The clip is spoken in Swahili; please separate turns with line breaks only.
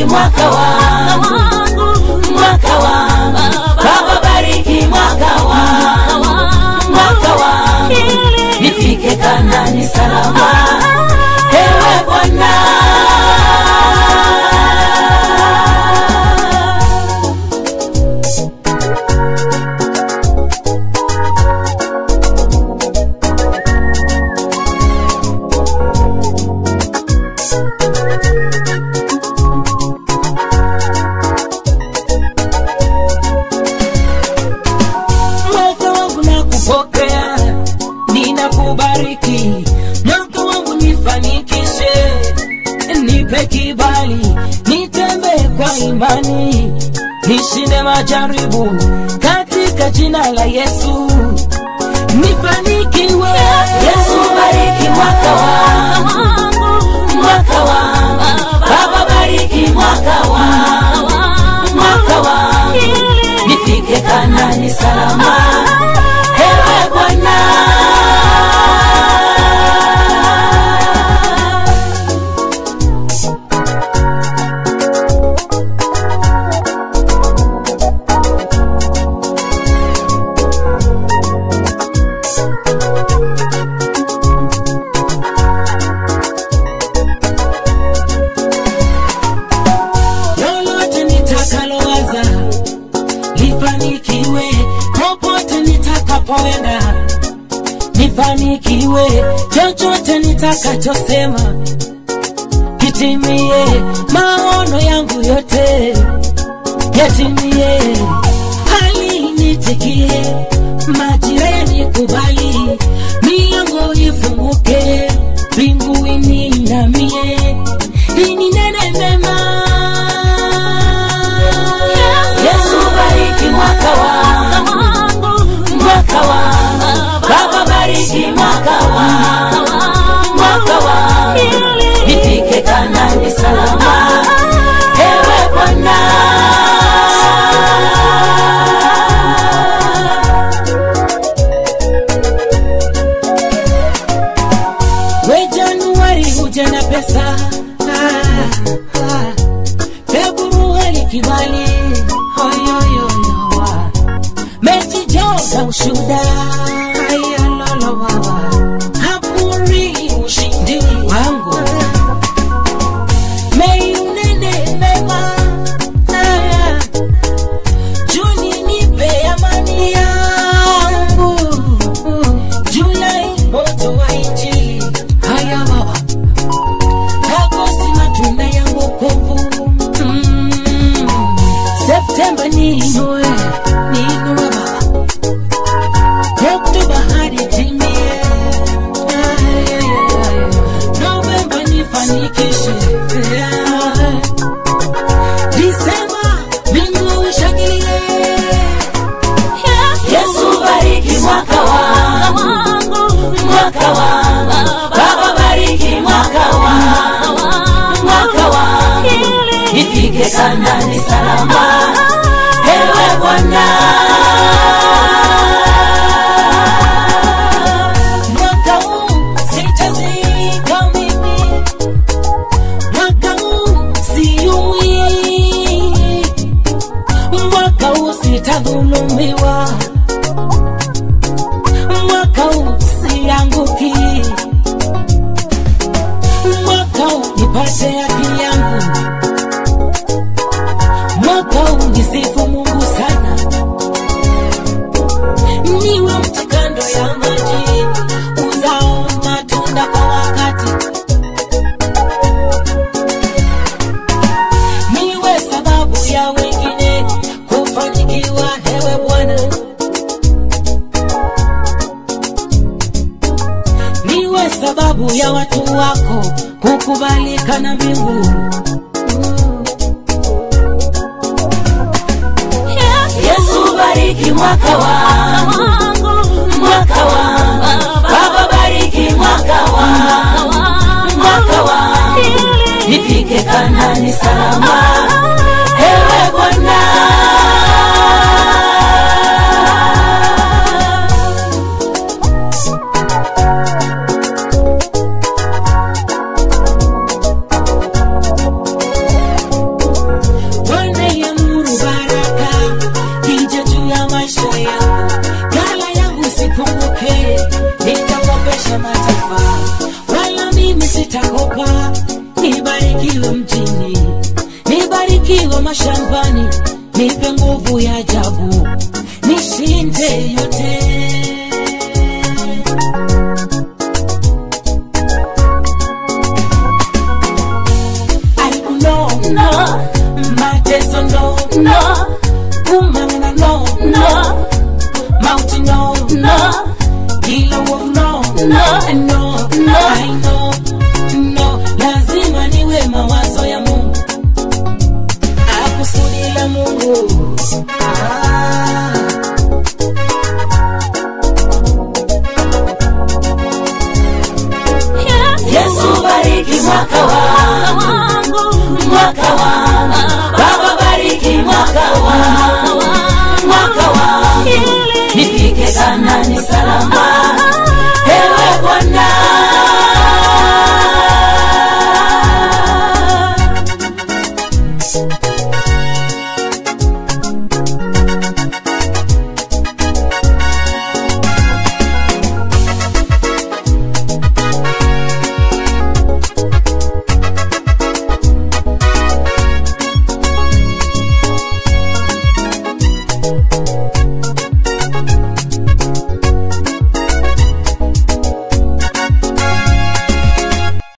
mwaka wangu mwaka wangu baba bariki mwaka wangu mwaka wangu nifike kanani salama ewe bwana mwaka wangu na kupokea ninakubariki mwaka wangu nifanikishe nipe kibali nitembee kwa imani nishinde majaribu katika jina la yesu nifanikiwe yesu bariki mwaka wangu mwaka wangu baba bariki mwaka wangu mwaka wangu nifike kanani salama ewe bwana lolote nitakalowaza lifanikiwe popote nitakapoenda nifanikiwe chochote nitakachosema kitimie maono yangu yote yatimie hali nitikie majira yanikubali milango ifunguke mbinguini inamie ininene mema yesu bariki mwaka wangu mwaka wangu baba bariki mwaka wangu mwaka wangu nifike kanani salama ewe bwana we januari huja na pesa Ah, ah. februari kibali Oyoyoyo. mechi joza ushuda Ayalalawawa. hapuri ushindi wangu mei unene mema Ah, juni nipe amani yangu julai moto wa injili haya baba agosti matunda ya wokovu Mm. septemba niinue niinue baba oktoba hadi timie Ay, ay, ay, ay. novemba nifanikishe Yeah. disemba mbingu ishangilie yesu bariki mwaka wangu mwaka wangu baba bariki mwaka wangu mwaka wangu nifike kanani salama ewe bwana mwaka huu sitazika mimi mwaka huu siumwi mwaka huu sitadhulumiwa mwaka huu sianguki mwaka huu nipate haki yangu mwaka huu nisifu mungu sana niwe mti kando ya maji uzao matunda kwa wakati niwe sababu ya wengine kufanikiwa hewe bwana niwe sababu ya watu wako kukubalika na mbingu yesu bariki mwaka wangu mwaka wangu baba bariki mwaka wangu mwaka wangu nifike kanani salama ewe bwana cha mataifa, wala mimi sitakopa. Nibarikiwe mjini, nibarikiwe mashambani, nipe nguvu ya ajabu, nishinde yote. Aibu no, no, mateso no, no, kumangana no, no, mauti no, no, kila uovu no, no, no, no, I know, no, lazima niwe mawazo ya Mungu, akusudi la Mungu ah. Yesu bariki mwaka wangu, mwaka wangu, Baba bariki mwaka wangu, mwaka wangu, nifike Kanaani salama.